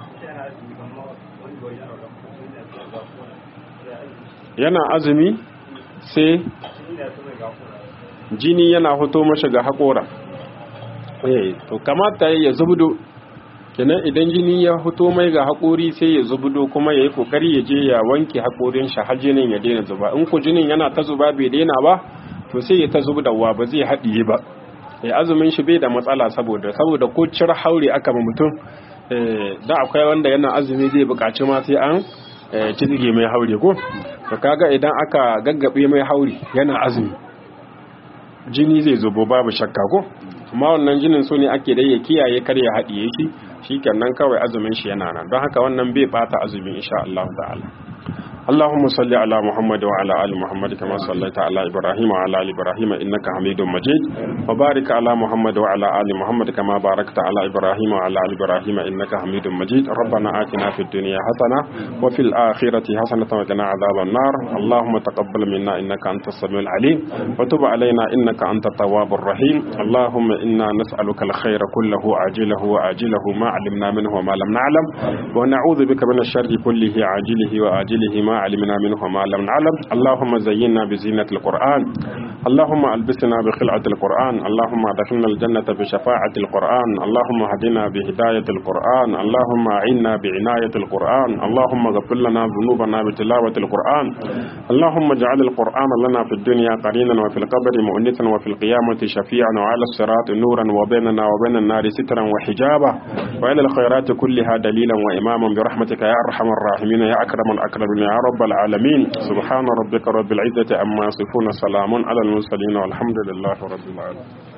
yana azumi sai jini yana hoto mashi ga haƙora eh to kamata ya zubdo kenan idan jini ya hoto mai ga haƙori sai ya zubdo kuma ya yi ƙoƙari ya je ya wanke haƙorin shi har jinin ya daina zuba in ku jinin yana ta zuba bai daina ba to sai ya ta zubdawa ba zai haɗiye ba ya azumin shi bai da matsala saboda saboda ko cire haure aka ma mutum da akwai wanda yana azumi zai buƙaci ma sai an cizge mai haure ko to kaga idan aka gaggabe mai haure yana azumi jini zai zubo babu shakka ko amma wannan jinin so ne ake da ya kiyaye kar ya haɗiye shi shikenan kawai azumin shi yana nan don haka wannan bai bata azumin insha Allah ta'ala اللهم صل على محمد وعلى ال محمد كما صليت على ابراهيم وعلى ال ابراهيم انك حميد مجيد وبارك على محمد وعلى ال محمد كما باركت على ابراهيم وعلى ال ابراهيم انك حميد مجيد ربنا آتنا في الدنيا حسنه وفي الاخره حسنه وقنا عذاب النار اللهم تقبل منا انك انت السميع العليم وتب علينا انك انت التواب الرحيم اللهم انا نسالك الخير كله عاجله واجله ما علمنا منه وما لم نعلم ونعوذ بك من الشر كله عاجله واجله ما ما علمنا منه وما لم نعلم اللهم زينا بزينة القرآن اللهم ألبسنا بخلعة القرآن اللهم أدخلنا الجنة بشفاعة القرآن اللهم هدنا بهداية القرآن اللهم أعنا بعناية القرآن اللهم اغفر لنا ذنوبنا بتلاوة القرآن اللهم اجعل القرآن لنا في الدنيا قرينا وفي القبر مؤنسا وفي القيامة شفيعا وعلى الصراط نورا وبيننا وبين النار سترا وحجابا وإلى الخيرات كلها دليلا وإماما برحمتك يا أرحم الراحمين يا أكرم الأكرمين يا رب العالمين سبحان ربك رب العزة أما يصفون سلام على المرسلين والحمد لله رب العالمين